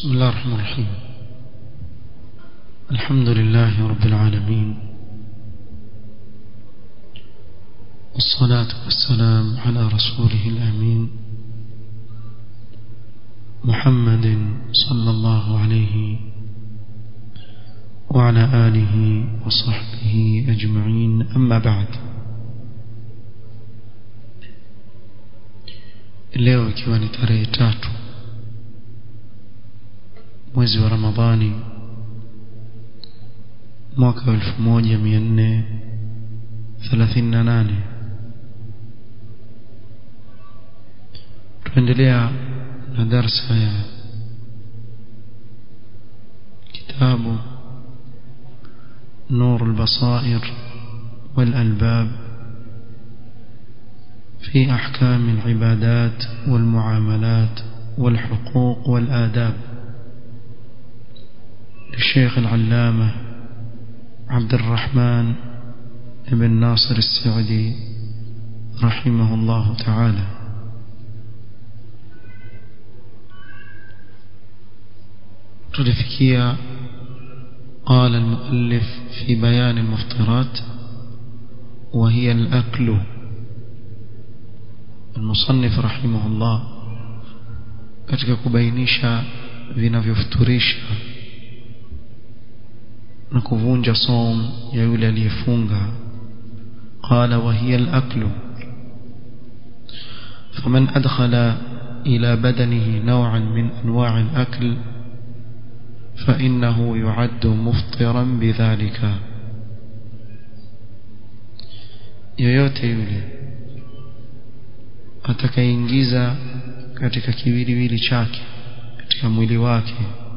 بسم الله الرحمن الرحيم الحمد لله رب العالمين والصلاة والسلام على رسوله الأمين محمد صلى الله عليه وعلى آله وصحبه أجمعين أما بعد leo ikiwa ni tarehe tatu mwezi wa ramadhani mwaka wa elfu moja mia nne thelathini na nane tuendelea na darsa ya kitabu نور البصائر والألباب في أحكام العبادات والمعاملات والحقوق والآداب للشيخ العلامة عبد الرحمن بن ناصر السعدي رحمه الله تعالى تلفكيا قال المؤلف في بيان المفطرات وهي الأكل المصنف رحمه الله katika kubainisha vinavyofuturisha na kuvunja som ya yule aliyefunga qala wa hiya al-aklu faman adkhala ila badanihi naw'an min anwa' al-akl فإنه يعد مفطرا بذلك yoyote yule atakaingiza katika kiwiliwili chake katika mwili wake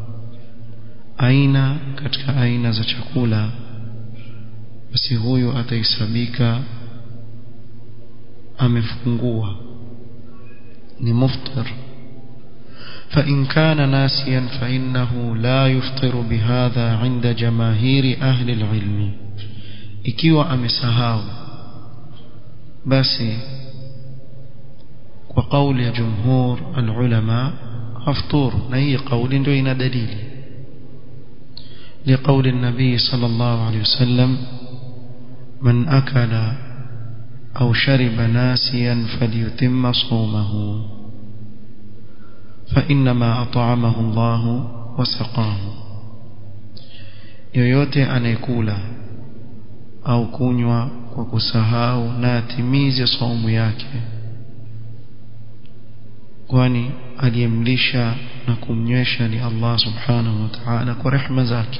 aina katika aina za chakula basi huyu atahesabika amefungua ni muftir فإن كان ناسيا فإنه لا يفطر بهذا عند جماهير أهل العلم ikiwa amesahau basi kwa kauli ya jumhur alulama aftur na hii kauli ndio ina dalili لقول النبي صلى الله عليه وسلم من أكل أو شرب ناسيا فليتم صومه فإنما أطعمه الله وسقاه yoyote anayekula au kunywa kwa kusahau na atimize saumu yake kwani aliyemlisha na kumnywesha ni Allah subhanahu wa ta'ala kwa rehema zake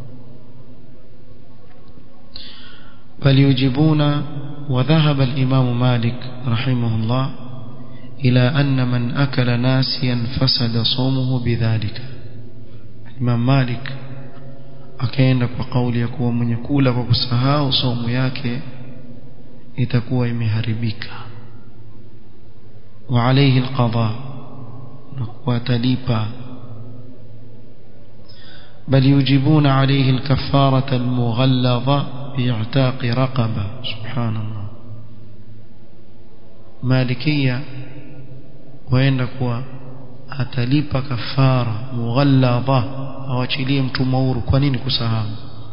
bali yujibuna وذهب الإمام مالك رحمه الله إلى أن من أكل ناسيا فسد صومه بذلك Imam Malik akaenda kwa kauli ya kuwa mwenye kula kwa kusahau saumu yake itakuwa imeharibika wa alayhi alqada na kuwatalipa بل يجيبون عليه الكفارة المغلظة باعتاق رقبة سبحان الله مالكية waenda kuwa atalipa kafara mughalladha awachilie mtumwa huru kwa nini kusahau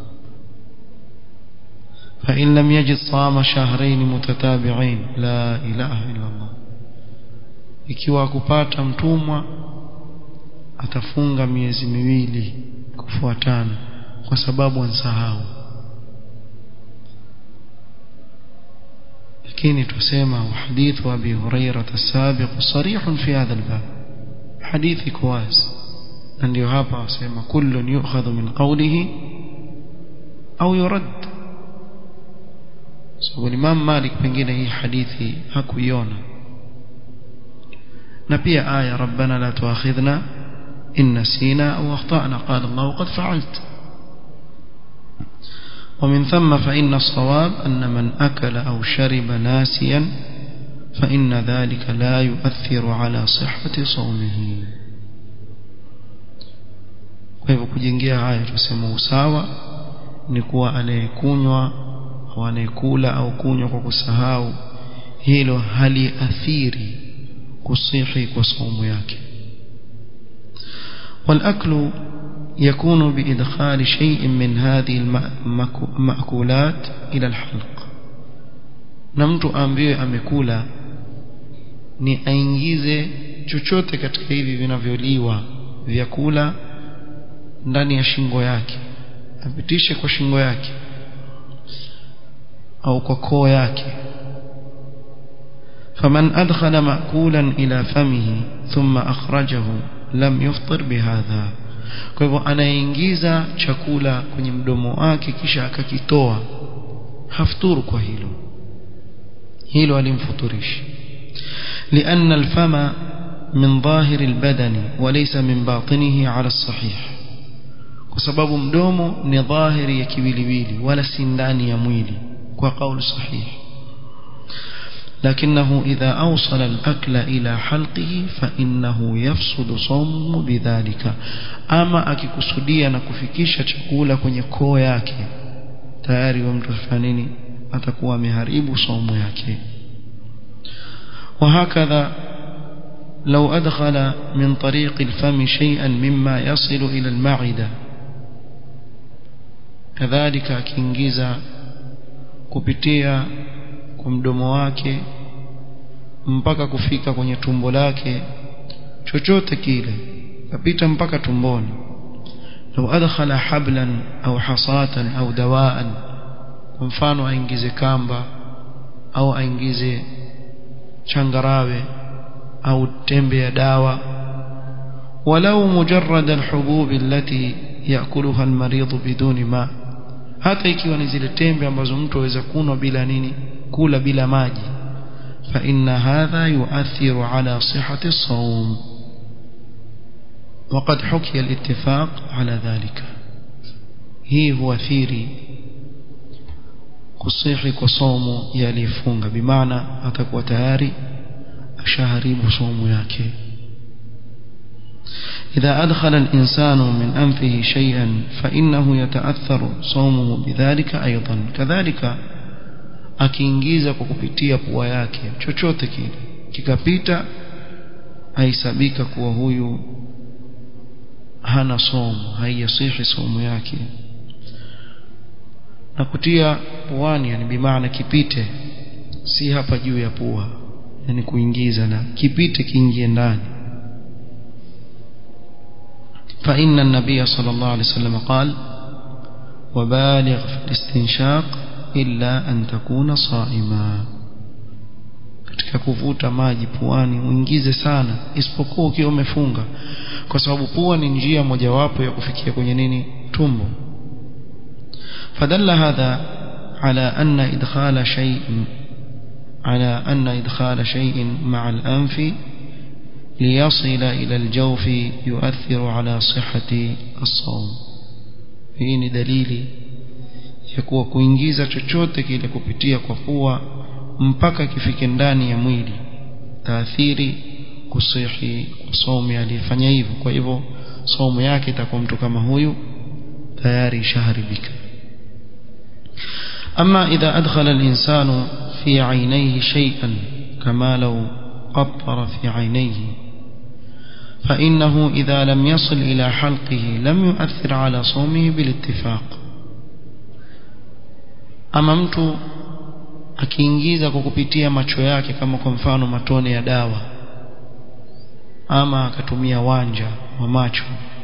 fa in lam yajid sama shahrayn mutatabi'ain la ilaha illa Allah ikiwa akupata mtumwa atafunga miezi miwili kufuatana kwa sababu ansahau lakini tusema hadithu abi hurairah as-sabiq sarih fi hadha al-bab hadithi kwazi na ndio hapa wasema kullu yu'khadhu min qawlihi au yurad sababu Imam Malik pengine hii hadithi hakuiona na pia aya rabbana la tuakhidhna in nasina aw akhtana qala Allah qad fa'alt ومن ثم فإن الصواب أن من أكل أو شرب ناسيا فإن ذلك لا يؤثر على صحة صومه kwa hivyo kujengea haya tuseme usawa ni kuwa anayekunywa au anayekula au kunywa kwa kusahau hilo haliathiri kusihi kwa saumu yake والأكل يكون بإدخال شيء من هذه المأكولات إلى الحلق نمت أمبيه أمكولا ni aingize chochote katika hivi vinavyoliwa vyakula ndani ya shingo yake apitishe kwa shingo yake au kwa koo yake فمن أدخل مأكولا إلى فمه ثم أخرجه لم يفطر بهذا kwa hivyo anaingiza chakula kwenye mdomo wake kisha akakitoa hafturu kwa hilo hilo alimfuturishi لأن الفم من ظاهر البدن وليس من باطنه على الصحيح kwa sababu mdomo ni dhahiri ya kiwiliwili wala si ndani ya mwili kwa kauli sahihi لكنه إذا أوصل الأكل إلى حلقه فإنه يفسد صومه بذلك أما akikusudia na kufikisha chakula kwenye koo yake tayari wa mtu fanini atakuwa ameharibu somo yake وهكذا لو أدخل من طريق الفم شيئا مما يصل إلى المعدة كذلك akiingiza kupitia kwa mdomo wake mpaka kufika kwenye tumbo lake chochote kile kapita mpaka tumboni لو أدخل حبلا أو حصاة أو دواء kwa mfano aingize kamba au aingize changarawe au tembe ya dawa ولو مجرد الحبوب التي يأكلها المريض بدون ماء hata ikiwa ni zile tembe ambazo mtu aweza kunwa bila nini kula bila maji fa inna hadha yu'athiru ala sihhati as-sawm وقد حكي الاتفاق على ذلك hii huathiri kusihi kwa somo yalifunga bimaana atakuwa tayari ashaharibu somo yake إذا أدخل الإنسان من أنفه شيئا فإنه يتأثر صومه بذلك أيضا كذلك akiingiza kwa kupitia pua yake chochote kile kikapita haisabika kuwa huyu hana somo haiyasihi somo yake na kutia puani yani bimaana kipite si hapa juu ya pua yani kuingiza na kipite kiingie ndani فإن النبي صلى الله عليه وسلم قال وبالغ في الاستنشاق إلا أن تكون صائما katika kuvuta maji puani uingize sana isipokuwa ukiwa umefunga kwa sababu pua ni njia mojawapo ya kufikia kwenye nini tumbo فدل هذا على أن إدخال شيء على أن إدخال شيء مع الأنف ليصل إلى الجوف يؤثر على صحة الصوم hii ni dalili ya kuwa kuingiza chochote kile kupitia kwa pua mpaka kifike ndani ya mwili taathiri kusihi kwa somo aliyefanya hivyo kwa hivyo somo yake itakuwa mtu kama huyu tayari ishaharibika أما إذا أدخل الإنسان في عينيه شيئا كما لو قطر في عينيه فإنه إذا لم يصل إلى حلقه لم يؤثر على صومه بالاتفاق ama mtu akiingiza kwa kupitia macho yake kama kwa mfano matone ya dawa ama akatumia wanja wa macho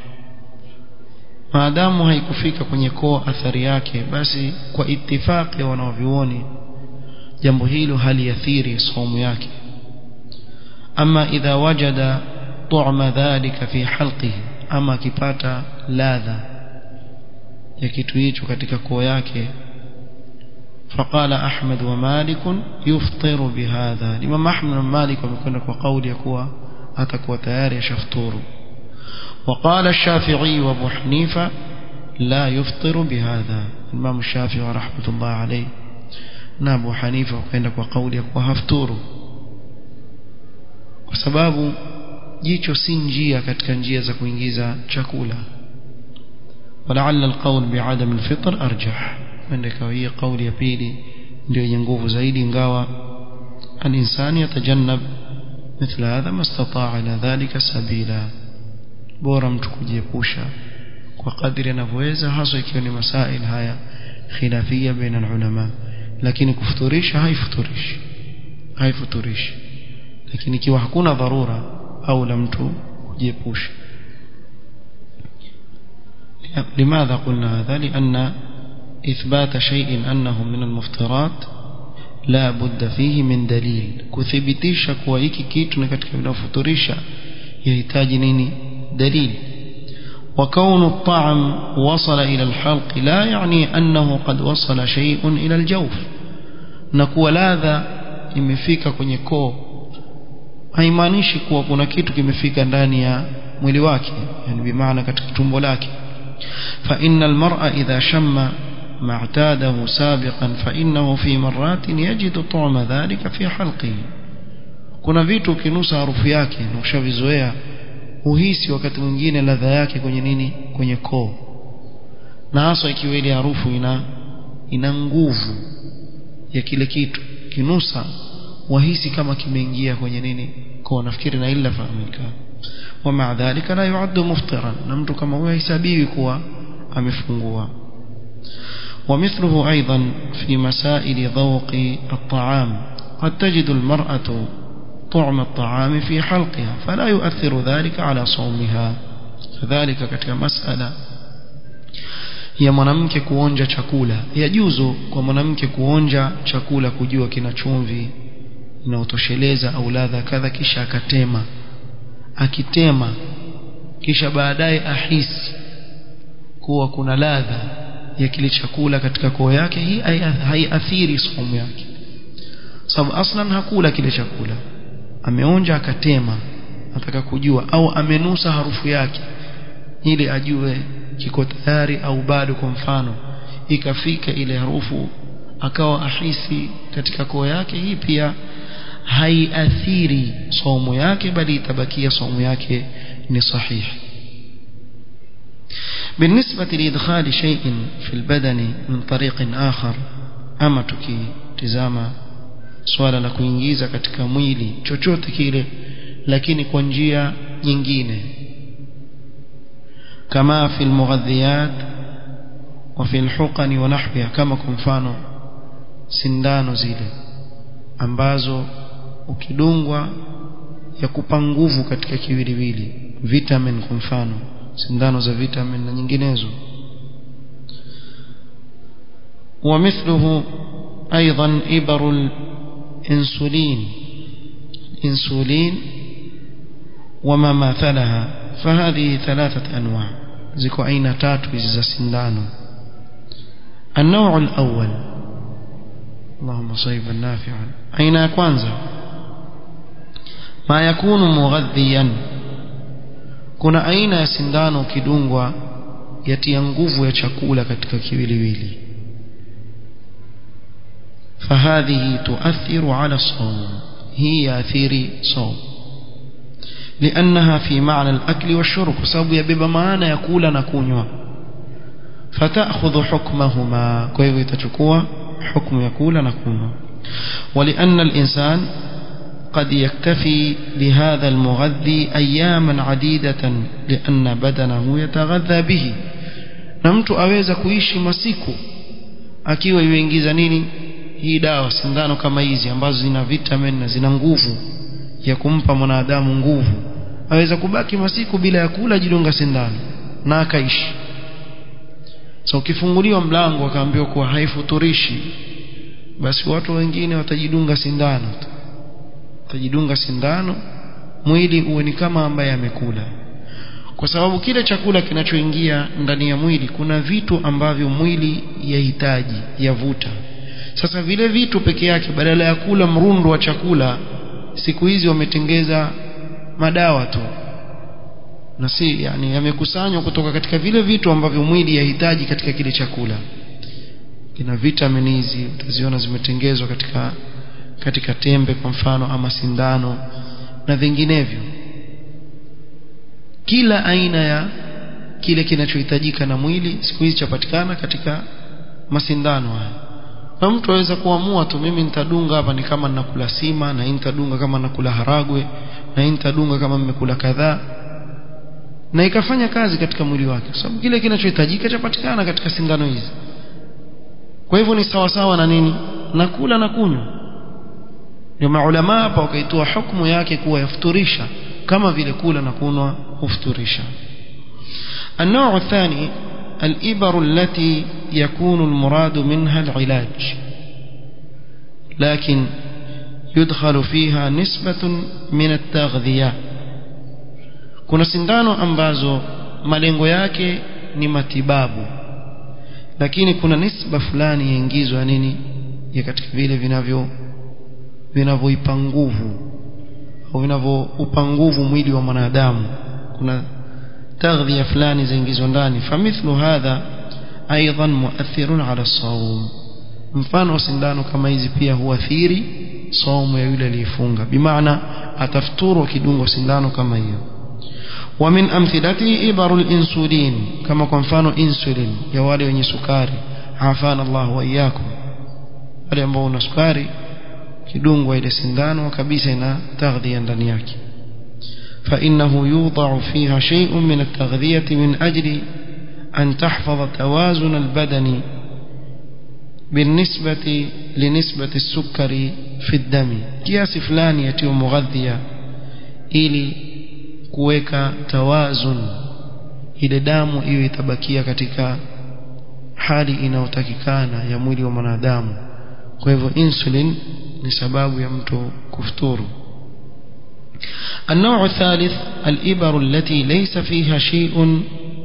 maadamu haikufika kwenye koo athari yake basi kwa itifaki ya wanaovyuoni jambo hilo haliathiri somo yake ama idha wajada tu'ma dhalika fi halqihi ama akipata ladha ya kitu hicho katika koo yake فقال أحمد ومالك يفطر بهذا الإمام أحمد ومالك ومكنا قول يكوى أتكوى تياري شفطور وقال الشافعي وابو حنيفة لا يفطر بهذا الإمام الشافعي ورحمة الله عليه نابو حنيفة وكينك وقول يكوى هفتور وسباب jicho si njia katika njia za kuingiza chakula ولعل القول بعدم الفطر أرجح عندك هي قول ya pili ndio yenye nguvu zaidi ingawa الإنسان يتجنب مثل هذا ما استطاع إلى ذلك سبيلا bora mtu kujiepusha kwa kadri anavyoweza hasa ikiwa ni masail haya khilafia baina ulama lakini kufuturisha haifuturishi haifuturishi lakini ikiwa hakuna dharura au la mtu kujiepusha لماذا قلنا هذا لأن إثبات شيء أنه من المفترات لا بد فيه من دليل كثبتيش kuwa hiki kitu ni katika vinafuturisha yahitaji nini dalili وكون الطعم وصل إلى الحلق لا يعني أنه قد وصل شيء إلى الجوف نكوى ladha imefika kwenye koo haimaanishi kuwa kuna kitu kimefika ndani ya mwili wake yani bimaana katika tumbo lake فإن المرء إذا شم ما اعتاده سابقا فإنه في مرات يجد طعم ذلك في حلقه kuna vitu ukinusa harufu yake na ushavizoea uhisi wakati mwingine ladha yake kwenye nini kwenye koo na hasa ikiwa ile harufu ina ina nguvu ya kile kitu kinusa wahisi kama kimeingia kwenye nini koo nafikiri na illa fahamika ومع ذلك لا يعد مفطرا na mtu kama huyo hahesabiwi kuwa amefungua ومثله أيضا في مسائل ذوق الطعام قد تجد المرأة طعم الطعام في حلقها فلا يؤثر ذلك على صومها كذلك katika masala ya mwanamke kuonja chakula yajuzu kwa mwanamke kuonja chakula kujua kina chumvi na utosheleza au ladha kadha kisha akatema akitema kisha baadaye ahisi kuwa kuna ladha ya kile chakula katika koo yake hii haiathiri somo yake sababu aslan hakula kile chakula ameonja akatema ataka kujua au amenusa harufu yake ili ajue kiko tayari au bado kwa mfano ikafika ile harufu akawa ahisi katika koo yake hii pia haiathiri somo yake bali itabakia somo yake ni sahihi بالنسبة لإدخال شيء في البدن من طريق آخر أما تكي تزاما swala la kuingiza katika mwili chochote kile lakini kwa njia nyingine kama fi almughadhiyat wa fi alhuqani wa nahwiha kama kwa mfano sindano zile ambazo ukidungwa ya kupa nguvu katika kiwiliwili vitamin kwa mfano sindano za vitamin na nyinginezo ومثله أيضا إبر الإنسولين إنسولين وما ماثلها فهذه ثلاثة أنواع زكو أين تاتو إذا سندانو النوع الأول اللهم صيبا نافعا أين كوانزا ما يكون مغذيا kuna aina ya sindano ukidungwa yatia nguvu ya chakula katika kiwiliwili فهذه تؤثر على الصوم هي يأثير صوم لأنها في معنى الأكل والشرب سبب يبقى معنى يقول نكونوا فتأخذ حكمهما كيف تشكوا حكم يقول نكونوا ولأن الإنسان قد يكتفي بهذا المغذي أياما عديدة لأن بدنه يتغذى به نمت أويز كويشي مسيكو akiwa yuingiza nini hii dawa sindano kama hizi ambazo zina vitamin na zina nguvu ya kumpa mwanadamu nguvu aweza kubaki masiku bila ya kula jidunga sindano na akaishi so ukifunguliwa mlango akaambiwa kuwa haifuturishi basi watu wengine watajidunga sindano watajidunga sindano mwili uwe ni kama ambaye amekula kwa sababu kile chakula kinachoingia ndani ya mwili kuna vitu ambavyo mwili yahitaji yavuta sasa vile vitu peke yake badala ya kula mrundo wa chakula siku hizi wametengeza madawa tu na si yani yamekusanywa kutoka katika vile vitu ambavyo mwili yahitaji katika kile chakula kina vitamini hizi utaziona zimetengezwa katika katika tembe kwa mfano ama sindano na vinginevyo kila aina ya kile kinachohitajika na mwili siku hizi chapatikana katika masindano haya na mtu aweza kuamua tu mimi nitadunga hapa ni kama ninakula sima na hii nitadunga kama nakula haragwe na hii nitadunga kama nimekula kadhaa na ikafanya kazi katika mwili wake kwa sababu kile kinachohitajika chapatikana katika sindano hizi kwa hivyo ni sawa sawa na nini na kula na kunywa ndio maulama hapa wakaitoa hukumu yake kuwa yafuturisha kama vile kula na kunywa hufuturisha النوع الثاني الإبر التي يكون المراد منها العلاج لكن يدخل فيها نسبة من التغذية kuna sindano ambazo malengo yake ni matibabu lakini kuna nisba fulani yaingizwa nini ya katika vile vinavyo vinavyoipa nguvu au vinavyoupa nguvu mwili wa mwanadamu kuna taghdhiya fulani zaingizwa ndani famithlu hadha aidan muathirun ala sawm mfano sindano kama hizi pia huathiri saumu ya yule aliyefunga bimaana atafuturu kidungo sindano kama hiyo ومن أمثلته إبر الإنسولين كما كنفانو إنسولين يوالي وني سكاري عافانا الله وإياكم wale ambao una sukari kidungwa ile sindano kabisa ina taghdhia ndani yake فإنه يوضع فيها شيء من التغذية من أجل أن تحفظ توازن البدن بالنسبة لنسبة السكر في الدم كياس فلان يتيو مغذية إلي kuweka tawazun ile damu iwe itabakia katika hali inayotakikana ya mwili wa mwanadamu kwa hivyo insulin ni sababu ya mtu kufuturu النوع الثالث الإبر التي ليس فيها شيء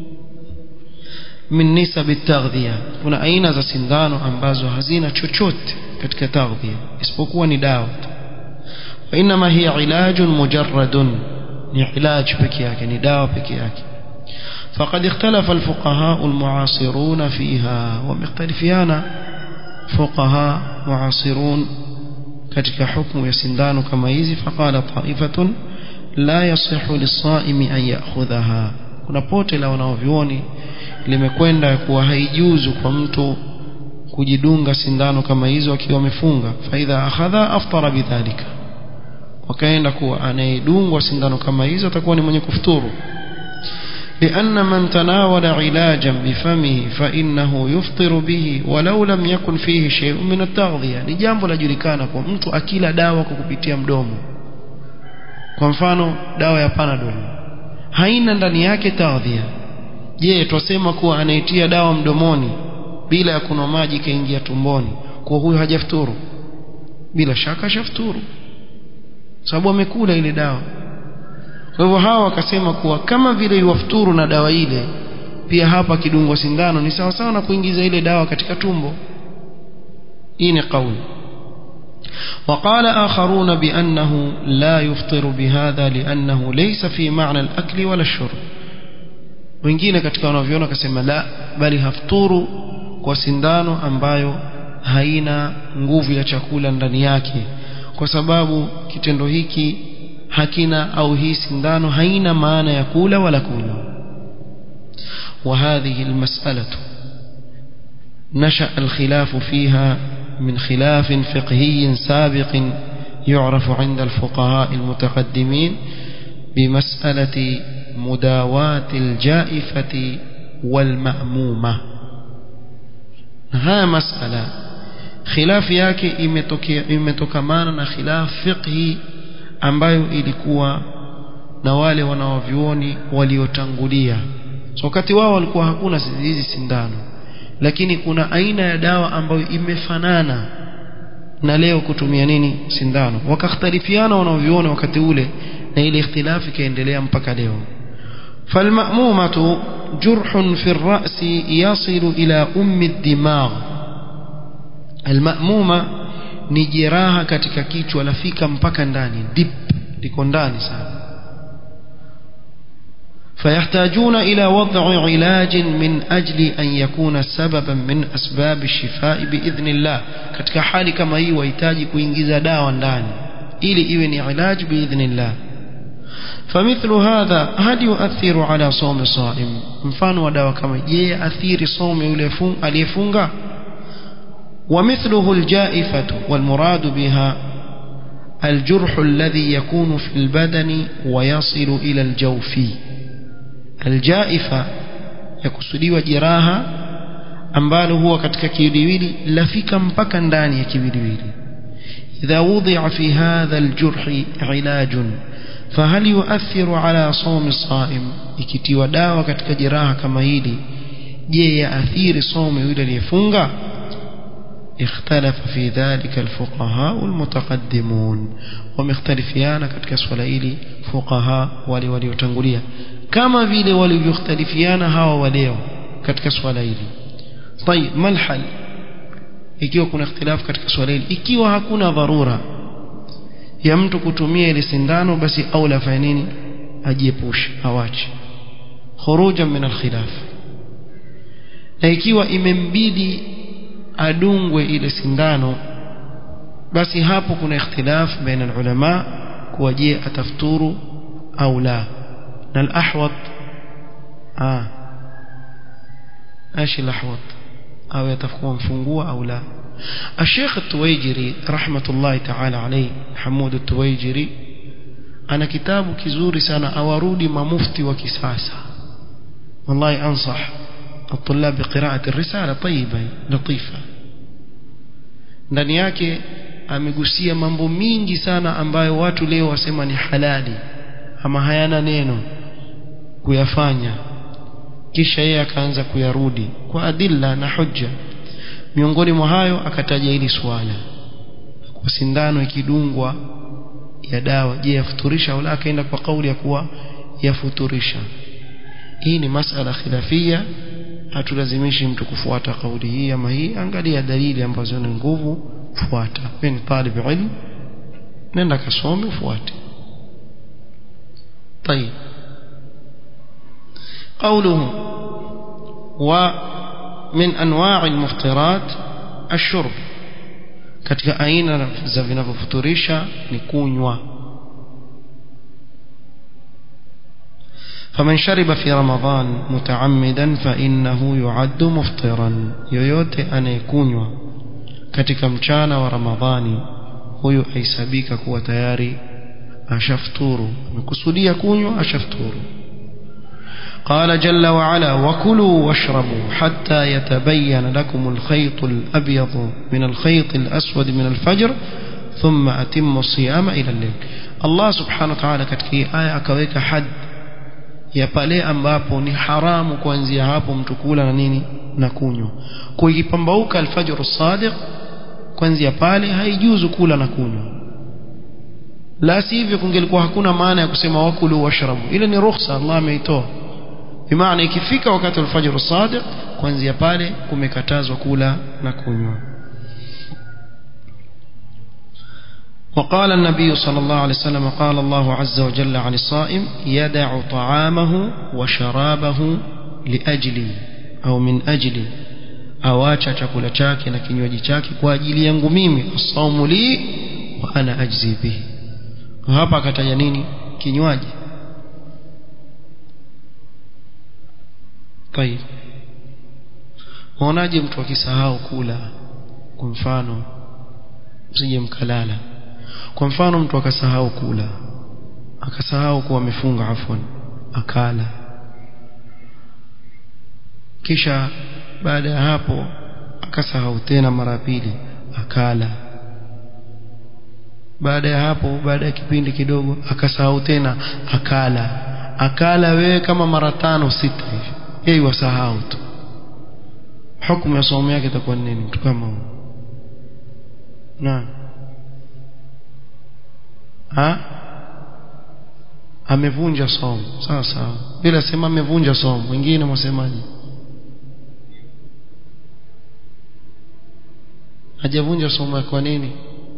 من نسب التغذية kuna aina za sindano ambazo hazina chochote katika taghdhia isipokuwa ni dawa وإنما هي علاج مجرد ni علاج peke yake ni dawa peke yake فقد اختلف الفقهاء المعاصرون فيها ومختلفيان فقهاء معاصرون katika hukumu ya sindano kama hizi faqala ta'ifatun la yasihu lis-sa'imi an ya'khudhaha kuna pote la wanaovioni limekwenda kuwa haijuzu kwa mtu kujidunga sindano kama hizo akiwa amefunga fa idha akhadha aftara bidhalika wakaenda kuwa anayedungwa sindano kama hizo atakuwa ni mwenye kufuturu لأن من تناول علاجا بفمه فإنه يفطر به ولو لم يكن فيه شيء من التغذية ni jambo lajulikana kwa mtu akila dawa kwa kupitia mdomo kwa mfano dawa ya Panadol haina ndani yake taghdhia je twasema kuwa anaitia dawa mdomoni bila ya kunywa maji kaingia tumboni kwa huyo hajafuturu bila shaka shafuturu sababu amekula ile dawa kwa hivyo hawa wakasema kuwa kama vile iwafuturu na dawa ile pia hapa kidungwa sindano ni sawa sawa na kuingiza ile dawa katika tumbo hii ni kauli وقال آخرون بأنه لا يفطر بهذا لأنه ليس في معنى الأكل ولا الشرب wengine katika wanavyoona wakasema la bali hafuturu kwa sindano ambayo haina nguvu ya chakula ndani yake kwa sababu kitendo hiki hakina au hii sindano haina maana ya kula wala kunywa وهذه المسألة نشأ الخلاف فيها من خلاف فقهي سابق يعرف عند الفقهاء المتقدمين بمسألة مداواة الجائفة والمأمومة ها مسألة خلاف yake imetokamana na khilaf fiqhi ambayo ilikuwa na wale wanaovyuoni waliotangulia so wakati wao walikuwa hakuna hizi sindano lakini kuna aina ya dawa ambayo imefanana na leo kutumia nini sindano wakakhtalifiana wanaovyuoni wakati ule na ile ikhtilafi ikaendelea mpaka leo فالمأمومة جرح في الرأس يصل إلى أم الدماغ المأمومة ni jeraha katika kichwa lafika mpaka ndani deep liko ndani sana فيحتاجون إلى وضع علاج من أجل أن يكون سببا من أسباب الشفاء بإذن الله katika hali kama hii wahitaji kuingiza dawa ndani ili iwe ni ilaج بإذن الله فمثل هذا هل يؤثر على صوم الصائم mfano wa dawa kama je athiri somo yule aliyefunga ومثله الجائفة والمراد بها الجرح الذي يكون في البدن ويصل إلى الجوف aljaifa yakusudiwa jeraha ambalo huwa katika kiwiliwili lafika mpaka ndani ya kiwiliwili idha wudi'a fi hadha aljurh ilajun fahal yu'athiru ala sawmi as-sa'im ikitiwa dawa katika jeraha kama hili je yaathiri somo yule aliyefunga اختلف في ذلك الفقهاء المتقدمون ومختلفيان katika swala hili fuqaha wale waliotangulia kama vile walivyokhtalifiana hawa waleo katika swala hili طيب ما الحل ikiwa kuna ikhtilaf katika swala hili ikiwa hakuna dharura ya mtu kutumia ile sindano basi aula fanya nini ajiepushe awache khurujan min alkhilaf na ikiwa imembidi adungwe ile sindano basi hapo kuna ikhtilaf baina ulama kuwa je atafuturu au la na al-ahwat ah ايش الاحوط او يتفقوا مفungua او لا الشيخ التويجري رحمة الله تعالى عليه حمود التويجري ana kitabu kizuri sana awarudi mamufti wa kisasa والله انصح الطلاب بقراءة الرسالة طيبة لطيفة ndani yake amegusia mambo mingi sana ambayo watu leo wasema ni halali ama hayana neno kuyafanya kisha yeye akaanza kuyarudi kwa adilla na hujja miongoni mwa hayo akataja hili swala kwa sindano ikidungwa ya dawa je yafuturisha au la akaenda kwa kauli ya kuwa yafuturisha hii ni masala khilafia hatulazimishi mtu kufuata kauli hii ama hii angalia dalili ambazo ni nguvu fuata wewe ni talib ilm nenda kasome ufuate طيب قوله ومن انواع المفطرات الشرب katika aina za vinavyofuturisha ni kunywa فمن شرب في رمضان متعمدا فإنه يعد مفطرا yoyote anayekunywa katika mchana wa Ramadhani huyo aisabika kuwa tayari ashafuturu amekusudia kunywa ashafuturu قال جل وعلا وكلوا واشربوا حتى يتبين لكم الخيط الأبيض من الخيط الأسود من الفجر ثم أتموا الصيام إلى الليل الله سبحانه وتعالى katika aya akaweka had ya pale ambapo ni haramu kuanzia hapo mtu kula na nini na kunywa kwa ikipambauka alfajr sadiq kuanzia pale haijuzu kula na kunywa la sivyo kungelikuwa hakuna maana ya kusema wakulu washrabu ile ni ruhusa Allah ameitoa bimaana ikifika wakati wa alfajr sadiq kuanzia pale kumekatazwa kula na kunywa وقال النبي صلى الله عليه وسلم قال الله عز وجل عن الصائم يدع طعامه وشرابه لأجلي أو من أجلي awacha chakula chake na kinywaji chake kwa ajili yangu mimi asaumu li wa ana ajzi bihi hapa akataja nini kinywaji طيب muonaje mtu akisahau kula kwa mfano msije mkalala kwa mfano mtu akasahau kula akasahau kuwa amefunga afwan akala kisha baada ya hapo akasahau tena mara pili akala baada ya hapo baada ya kipindi kidogo akasahau tena akala akala wewe kama mara tano sita hivi yeye wasahau tu hukumu ya somo yake itakuwa nini mtu kama huyo na ha amevunja somo sawa sawa bila sema amevunja somo wengine mwasemaje hajavunja somo kwa nini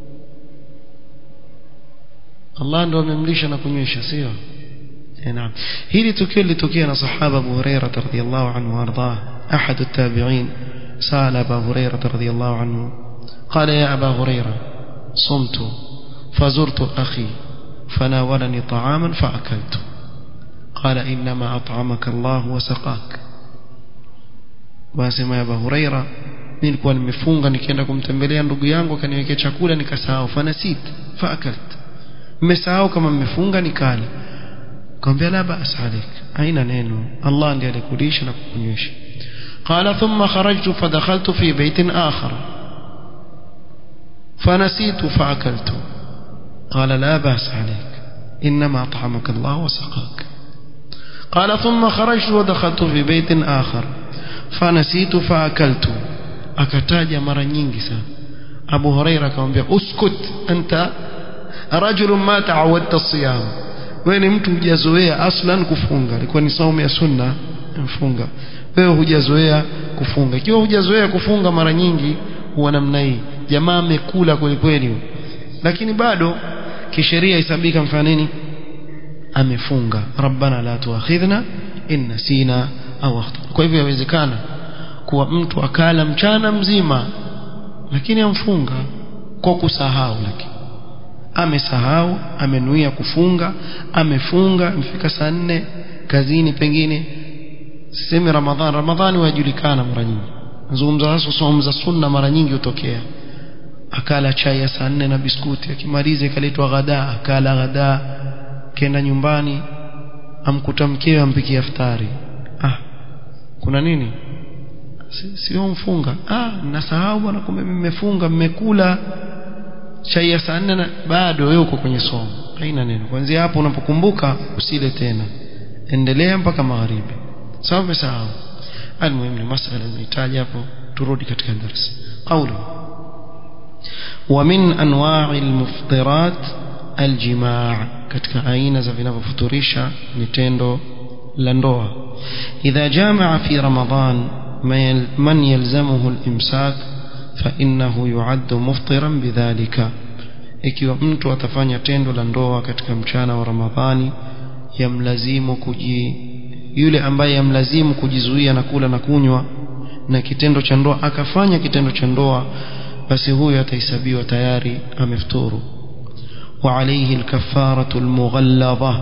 Allah ndo amemlisha na kunywesha sio نعم هذه tukio lilitokea na sahaba Abu Hurairah radhiyallahu anhu warda ahad at-tabi'in سأل أبا هريرة رضي الله عنه قال يا أبا هريرة صمت فزرت أخي فناولني طعاما فأكلت قال إنما أطعمك الله وسقاك واسمع يا أبا هريرة nilikuwa nimefunga nikienda kumtembelea ndugu yangu akaniwekea chakula nikasahau fanasit faakalt mmesahau kama mmefunga nikala akamwambia la ba'as alik haina neno Allah ndiye alikulisha na kukunywesha قال ثم خرجت فدخلت في بيت آخر فنسيت فأكلت قال لا بأس عليك إنما أطعمك الله وسقاك قال ثم خرجت ودخلت في بيت آخر فنسيت فأكلت akataja mara nyingi sana Abu Huraira akamwambia uskut anta rajulun ma ta'awadta siyam wewe ni mtu hujazoea aslan kufunga ilikuwa ni saumu ya sunna mfunga wewe hujazoea kufunga ikiwa hujazoea kufunga mara nyingi huwa namna hii jamaa amekula kweli kweli lakini bado kisheria isabika mfano nini amefunga rabbana la tuakhidhna in nasina au akhtana kwa hivyo yawezekana kuwa mtu akala mchana mzima lakini amfunga kwa kusahau lakini amesahau amenuia kufunga amefunga mfika saa nne kazini pengine sisemi ramadhan ramadhani wajulikana mara nyingi nazungumza hasa somo za sunna mara nyingi hutokea akala chai ya saa nne na biskuti akimaliza ikaletwa ghadaa akala ghadaa kenda nyumbani amkuta mkewe ampikia iftari ah kuna nini sio si mfunga ah nasahau bwana kumbe mmefunga mmekula chai ya saa nne bado wewe uko kwenye somo haina neno kuanzia hapo unapokumbuka usile tena endelea mpaka magharibi sawa umesahau almuhimu ni masala inahitaji hapo turudi katika darasa qawlu ومن انواع المفطرات الجماع katika aina za vinavyofuturisha ni tendo la ndoa idha jamaa fi ramadan من يلزمه الامساك فانه يعد مفطرا بذلك ikiwa mtu atafanya tendo la ndoa katika mchana wa ramadhani yamlazimu kuji yule ambaye yamlazimu kujizuia na kula na kunywa na kitendo cha ndoa akafanya kitendo cha ndoa basi huyo atahesabiwa tayari amefuturu wa alayhi alkafaratu almughalladha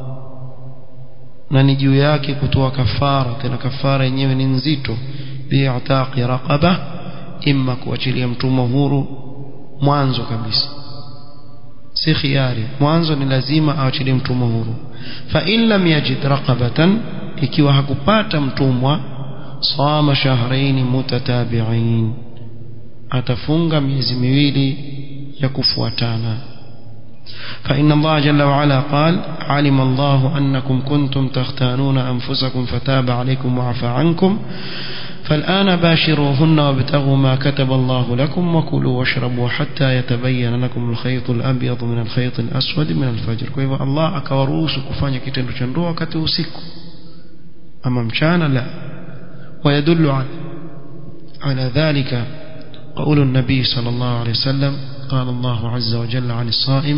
na ni juu yake kutoa kafara tena kafara yenyewe ni nzito bi'taqi raqaba imma kuachilia mtumwa huru mwanzo kabisa si khiari mwanzo ni lazima aachilie mtumwa huru fa in lam yajid raqabatan ikiwa hakupata mtumwa sama shahrayn mutatabi'ain atafunga miezi miwili ya kufuatana فإن الله جل وعلا قال علم الله أنكم كنتم تختانون أنفسكم فتاب عليكم وعفى عنكم فالآن باشروهن وابتغوا ما كتب الله لكم وكلوا واشربوا حتى يتبين لكم الخيط الأبيض من الخيط الأسود من الفجر كيف الله akawaruhusu kufanya kitendo cha ndoa wakati usiku ama mchana la ويدل على على ذلك قول النبي صلى الله عليه وسلم قال الله عز وجل عن الصائم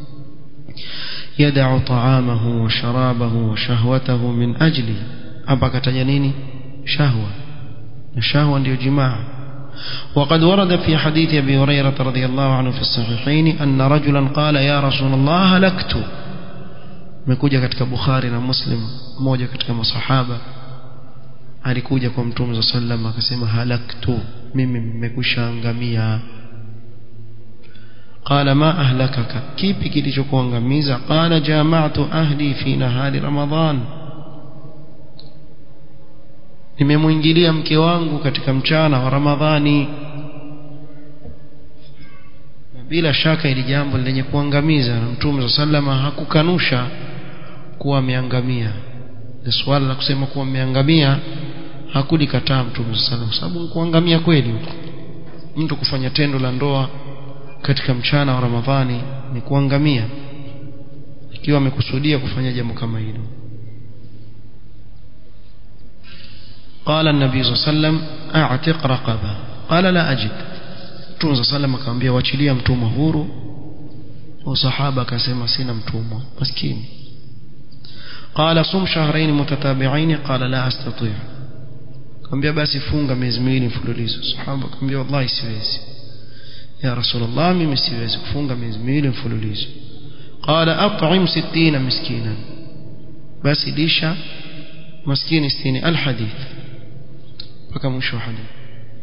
يدع طعامه وشرابه وشهوته من أجلي أبقى تجنيني شهوة الشهوة ndio جماع وقد ورد في حديث أبي هريرة رضي الله عنه في الصحيحين أن رجلا قال يا رسول الله هلكت mekuja katika Bukhari na Muslim mmoja katika masahaba alikuja kwa Mtume صلى الله عليه وسلم akasema halaktu mimi nimekushaangamia قال ما أهلكك كيف kilichokuangamiza قال جامعت أهلي في نهار رمضان nimemwingilia mke wangu katika mchana wa Ramadhani bila shaka ili jambo lenye kuangamiza na Mtume sallama hakukanusha kuwa ameangamia ni swala la kusema kuwa ameangamia hakulikataa Mtume sallallahu kwa sababu kuangamia kweli mtu kufanya tendo la ndoa katika mchana wa Ramadhani ni kuangamia ikiwa amekusudia kufanya jambo kama hilo قال النبي صلى الله عليه وسلم اعتق رقبه قال لا اجد Mtume صلى الله عليه وسلم akamwambia wachilia mtumwa huru wasahaba akasema sina mtumwa maskini قال صم شهرين متتابعين قال لا استطيع akamwambia basi funga miezi miwili mfululizo sahaba akamwambia wallahi siwezi ya rasulullah mimi siwezi kufunga miezi miwili mfululizo qala at'im 60 miskinan basi lisha maskini 60 alhadith mpaka mwisho wa hadithi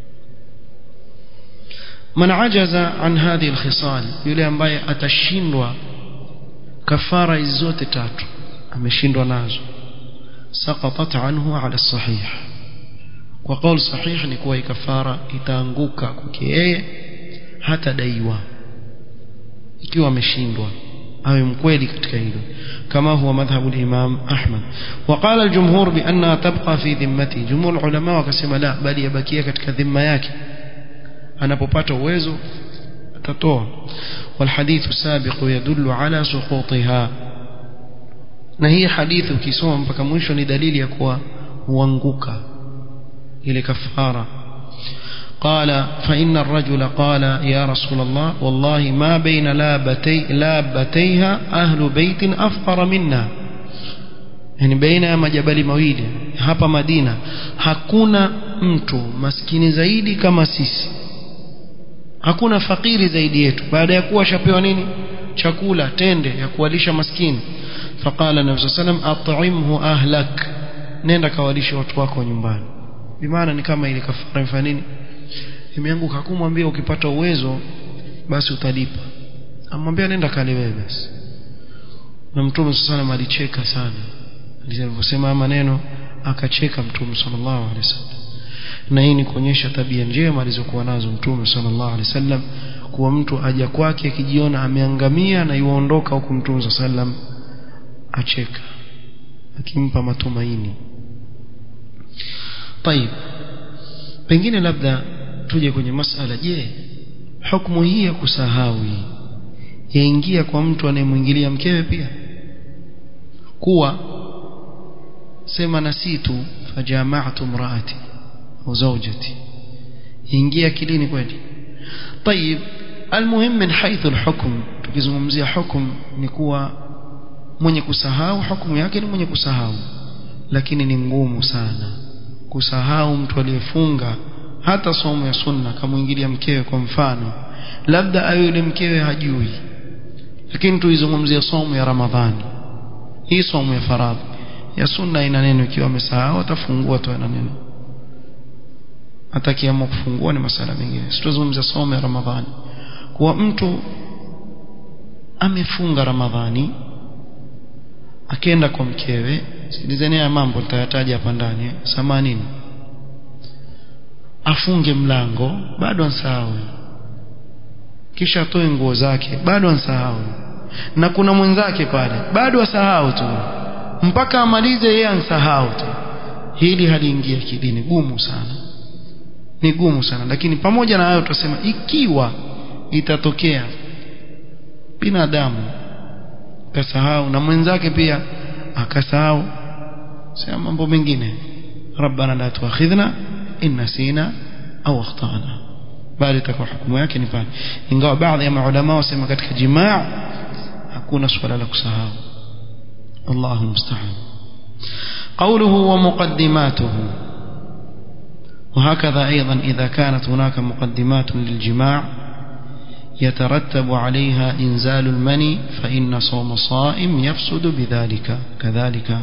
man ajaza an hadhihi alkhisal yule ambaye atashindwa kafara hizi zote tatu ameshindwa nazo saqatat anhu ala sahih kwa kauli sahih ni kuwa kafara itaanguka kwake yeye hata daiwa ikiwa ameshindwa awe mkweli katika hilo kama huwa madhhabu al-Imam Ahmad وقال الجمهور بانها تبقى في ذمته جمهور العلماء wakasema la bali yabakia katika dhima yake anapopata uwezo atatoa والحديث السابق يدل على سقوطها na hii hadithi ukisoma mpaka mwisho ni dalili ya kuwa huanguka ile kafara قال فإن الرجل قال يا رسول الله والله ما بين لابتي لابتيها أهل بيت أفقر منا yani baina ya majabali mawili hapa Madina hakuna mtu maskini zaidi kama sisi hakuna fakiri zaidi yetu baada ya kuwa shapewa nini chakula tende ya kuwalisha maskini faqala nabii sallam at'imhu ahlak nenda kawalishe watu wako nyumbani bimaana ni kama ile kafara mfano nini imeanguka kumwambia ukipata uwezo basi utalipa amwambia nenda kale wewe basi na mtume sallallahu alicheka sana aliposema maneno akacheka mtume sallallahu alaihi wasallam na hii ni kuonyesha tabia njema alizokuwa nazo mtume sallallahu alaihi wasallam kuwa mtu aja kwake akijiona ameangamia na yuondoka huku mtume sallam acheka akimpa matumaini طيب pengine labda tuje kwenye masala je hukumu hii ya kusahau yaingia kwa mtu anayemwingilia mkewe pia kuwa sema nasitu fajama'tu imraati au zawjati ingia akilini kweli طيب المهم من حيث الحكم tukizungumzia hukum ni kuwa mwenye kusahau hukumu yake ni mwenye kusahau lakini ni ngumu sana kusahau mtu aliyefunga hata somo ya sunna kamuingilia mkewe kwa mfano labda ayo yule mkewe hajui lakini tuizungumzie somo ya ramadhani hii somo ya faradhi ya sunna ina neno ikiwa amesahau atafungua tu ina neno atakiamua kufungua ni masala mengine situzungumzia somo ya ramadhani kuwa mtu amefunga ramadhani akenda kwa mkewe sikilizeni haya mambo nitayataja hapa ndani samanini afunge mlango bado ansahau kisha atoe nguo zake bado ansahau na kuna mwenzake pale bado asahau tu mpaka amalize yeye ansahau tu hili haliingia kidini gumu sana ni gumu sana lakini pamoja na hayo tutasema ikiwa itatokea binadamu kasahau na mwenzake pia akasahau sema mambo mengine rabbana la tuakhidhna in nasina au akhtana bali itakuwa hukumu yake ni pale ingawa baadhi ya maulama wasema katika jimaa hakuna swala la kusahau Allahu musta'an قوله ومقدماته وهكذا أيضا إذا كانت هناك مقدمات للجماع يترتب عليها إنزال المني فإن صوم صائم يفسد بذلك كذلك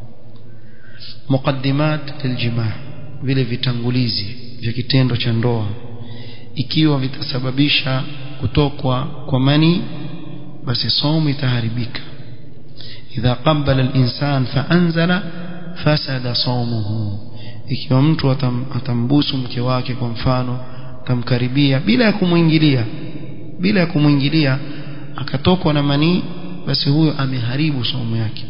مقدمات للجماع vile vitangulizi vya kitendo cha ndoa ikiwa vitasababisha kutokwa kwa mani basi somo itaharibika idha qabbala al-insan fa anzala fasada sawmuhu ikiwa mtu atam, atambusu mke wake kwa mfano atamkaribia bila ya kumwingilia bila ya kumwingilia akatokwa na manii basi huyo ameharibu somo yake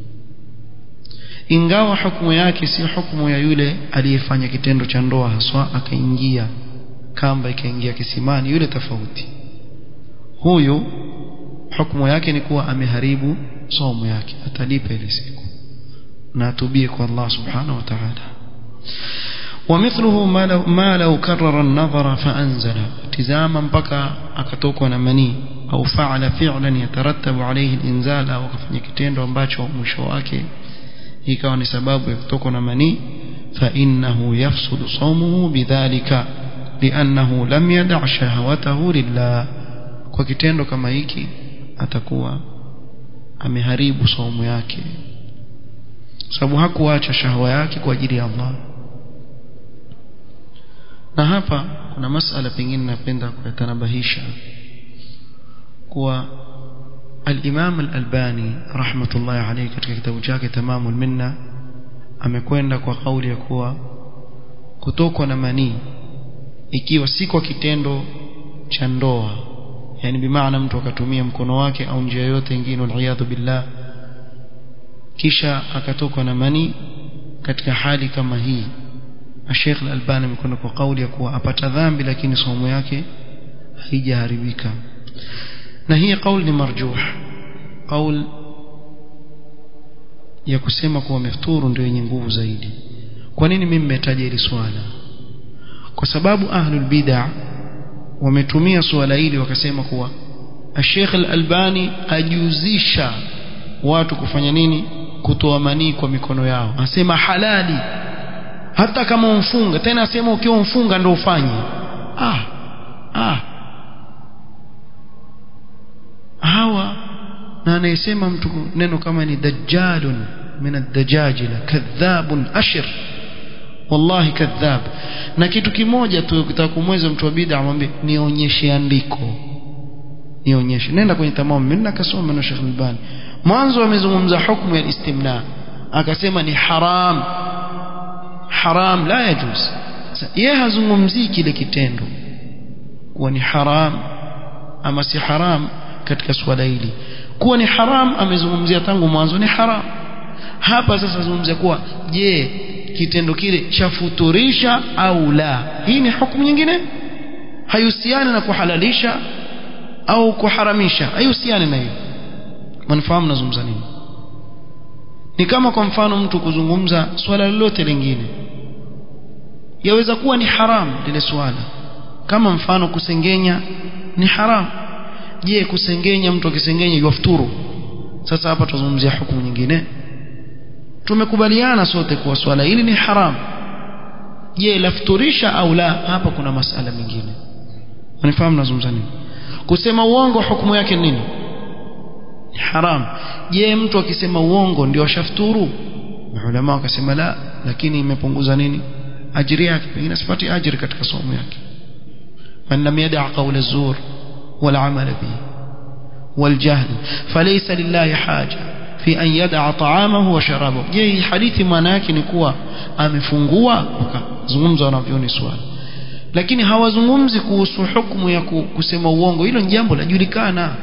ingawa hukumu yake si hukumu ya yule aliyefanya kitendo cha ndoa haswa akaingia kamba ikaingia kisimani yule tofauti huyu hukumu yake ni kuwa ameharibu somo yake atalipa ile siku na atubie kwa Allah subhanahu wa ta'ala ومثله ما لو, ما لو كرر النظر فأنزل تزاما بكى akatokwa na manii au faala fi'lan yatarattabu alayhi al-inzal au kafanya kitendo ambacho mwisho wake ikawa ni sababu ya kutokwa na manii fa innahu yafsudu sawmuhu bidhalika li'annahu lam yada' shahawatahu lillah kwa kitendo kama hiki atakuwa ameharibu saumu yake sababu hakuacha shahwa yake kwa ajili ya Allah na hapa kuna masala pengine napenda kuyatanabahisha kuwa الإمام الألباني رحمة الله عليه katika kitabu chake Tamamul Minna amekwenda kwa kauli ya kuwa kutokwa na manii ikiwa si kwa kitendo cha ndoa yani bimaana mtu akatumia mkono wake au njia yoyote nyingine waliyadhu billah kisha akatokwa na manii katika hali kama hii Sheikh Al-Albani amekwenda kwa kauli ya kuwa apata dhambi lakini somo yake haijaharibika na hii kauli ni marjuh kauli ya kusema kuwa mefuturu ndio yenye nguvu zaidi kwa nini mimi nimetaja hili swala kwa sababu ahlul bid'ah wametumia suala hili wakasema kuwa Sheikh Al-Albani ajuzisha watu kufanya nini kutoa manii kwa mikono yao anasema halali hata kama umfunga tena asema ukiwa umfunga ndio ufanye ah ah hawa na anayesema mtu neno kama ni dajjalun min ad-dajajila kadhabun ashir wallahi kadhab na kitu kimoja tu ukitaka kumweza mtu wa bid'a amwambie nionyeshe andiko nionyeshe nenda kwenye tamamu mimi nakasoma na Sheikh Albani mwanzo amezungumza hukumu ya istimna akasema ni haram haram la yajuz yeye hazungumzii kile kitendo kuwa ni haram ama si haram katika swala hili kuwa ni haram amezungumzia tangu mwanzo ni haram hapa sasa zungumzia kuwa je kitendo kile chafuturisha au la hii ni hukumu nyingine haihusiani na kuhalalisha au kuharamisha haihusiani na hiyo mnafahamu nazungumza nini ni kama kwa mfano mtu kuzungumza swala lolote lingine yaweza kuwa ni haram lile swala kama mfano kusengenya ni haram je kusengenya mtu akisengenya yafuturu sasa hapa tuzungumzia hukumu nyingine tumekubaliana sote kuwa swala hili ni haram je lafuturisha au la hapa kuna masala mengine unifahamu nazungumza nini kusema uongo hukumu yake nini ni haram je mtu akisema uongo ndio ashafuturu maulama wakasema la lakini imepunguza nini ajiri yake pengine sipati ajiri katika somo yake man lam yada' qawla az-zur wal 'amal bihi wal jahl falaysa lillahi haja fi an yada'a ta'amahu wa sharabahu je hadithi maana yake ni kuwa amefungua wakazungumza wanavyoni swali lakini hawazungumzi kuhusu hukumu ya kusema uongo hilo ni jambo lajulikana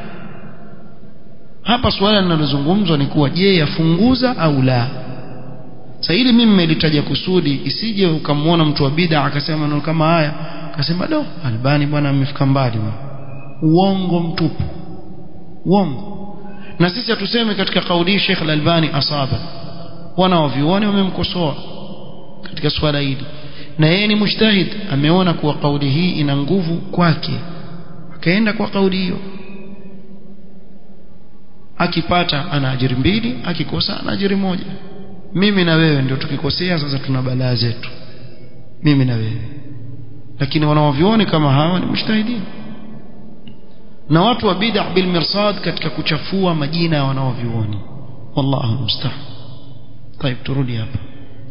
hapa swala linalozungumzwa ni kuwa je yafunguza au la sasa hili mimi nimelitaja kusudi isije ukamwona mtu wa bid'a akasema maneno kama haya akasema do albani bwana amefika mbali uongo mtupu uongo na sisi hatuseme katika kauli Sheikh Al-Albani asaba wana wavioni wamemkosoa katika swala hili na yeye ni mujtahid ameona kuwa kauli hii ina nguvu kwake akaenda kwa kauli hiyo akipata ana ajiri mbili akikosa ana ajiri moja mimi na wewe ndio tukikosea sasa tuna balaa zetu mimi na wewe lakini wanaovioni kama hawa ni mujtahidin na watu wa bid'a bil mirsad katika kuchafua majina ya wanaovioni wallahu musta'an طيب turudi hapa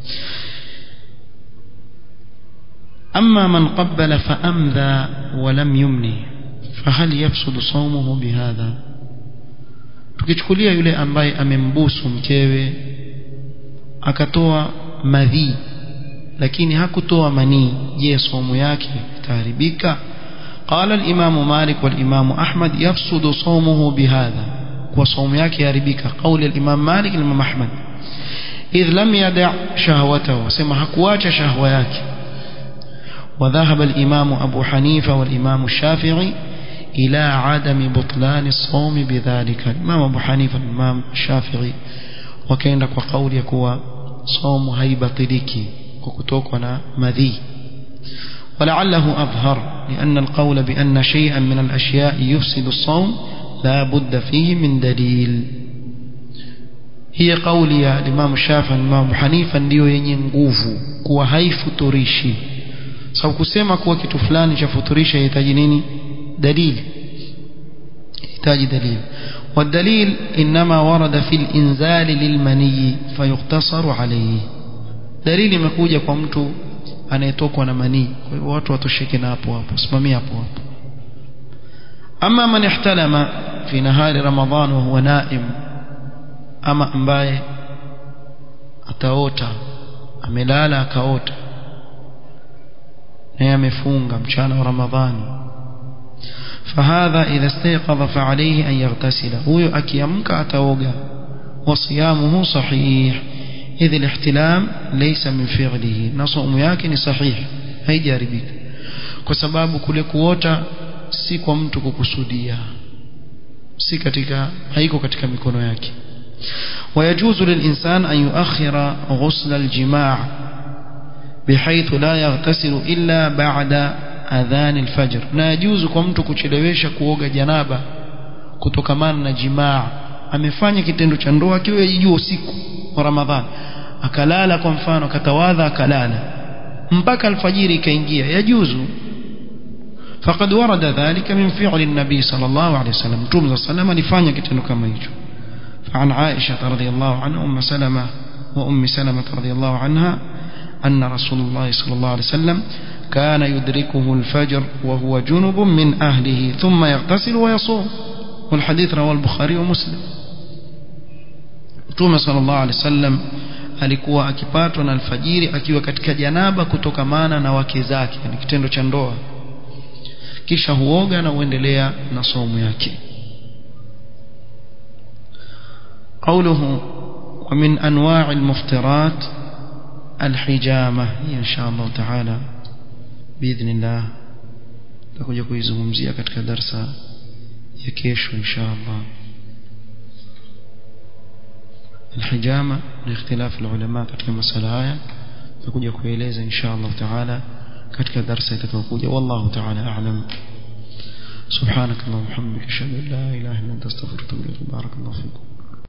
أما من قبل فأمذى ولم يمني فهل يفسد صومه بهذا tukichukulia yule ambaye amembusu mkewe akatoa madhi lakini hakutoa manii je somo yake itaharibika قال الإمام مالك والإمام أحمد يفسد صومه بهذا وصوم yake يharibika قول الإمام مالك الإمام أحمد إذ لم يدع شهوته سما hakuacha shahwa yake وذهب الإمام أبو حنيفة والإمام الشافعي إلى عدم بطلان الصوم بذلك الإمام أبو حنيفة الإمام الشافعي وكان لك قول يكوى صوم هيبطلك وكتوكنا مذي ولعله أظهر لأن القول بأن شيئا من الأشياء يفسد الصوم لا بد فيه من دليل هي قول يا الإمام الشافعي الإمام أبو حنيفة ndio yenye nguvu kuwa haifuturishi sababu kusema kuwa kitu fulani cha futurisha inahitaji nini dalili يحتاج دليل والدليل إنما ورد في الإنزال للمني فيقتصر عليه دليل imekuja kwa mtu anayetokwa na manii kwa hivyo watu watosheke na hapo hapo simamia hapo hapo ama man ihtalama fi nahari ramadhan wa huwa naim ama ambaye ataota amelala akaota naye amefunga mchana wa ramadhani فهذا إذا استيقظ فعليه أن يغتسل هو أكيمك أتوقع وصيامه صحيح إذ الاحتلام ليس من فعله نصوم yake ni sahih haijaribika kwa sababu kule kuota si kwa mtu kukusudia si katika haiko katika mikono yake ويجوز للإنسان أن يؤخر غسل الجماع بحيث لا يغتسل إلا بعد أذان الفجر na yajuzu kwa mtu kuchelewesha kuoga janaba kutokamana na jimaa amefanya kitendo cha ndoa akiwa yajua usiku wa Ramadhani akalala kwa mfano akatawadha akalala mpaka alfajiri ikaingia yajuzu فقد ورد ذلك من فعل النبي صلى الله عليه وسلم توم صلى الله عليه وسلم kitendo kama hicho فعن عائشة رضي الله عنها أم سلمة وأم سلمة رضي الله عنها أن رسول الله صلى الله عليه وسلم كان يدركه الفجر وهو جنب من أهله ثم يغتسل ويصوم والحديث رواه البخاري ومسلم Mtume sallallahu alaihi wasallam alikuwa akipatwa na alfajiri akiwa katika janaba kutokamana na wake zake ni kitendo cha ndoa kisha huoga na huendelea na somo yake قوله ومن أنواع المفطرات الحجامة إن شاء الله تعالى بإذن الله تكوجا kuizungumzia katika darasa ya kesho insha Allah الحجامة لاختلاف العلماء katika masala haya tutakuja kueleza insha Allah taala katika darasa itakayokuja wallahu taala a'lam سبحانك اللهم وبحمدك اشهد ان لا اله الا انت استغفرك واتوب اليك بارك الله فيكم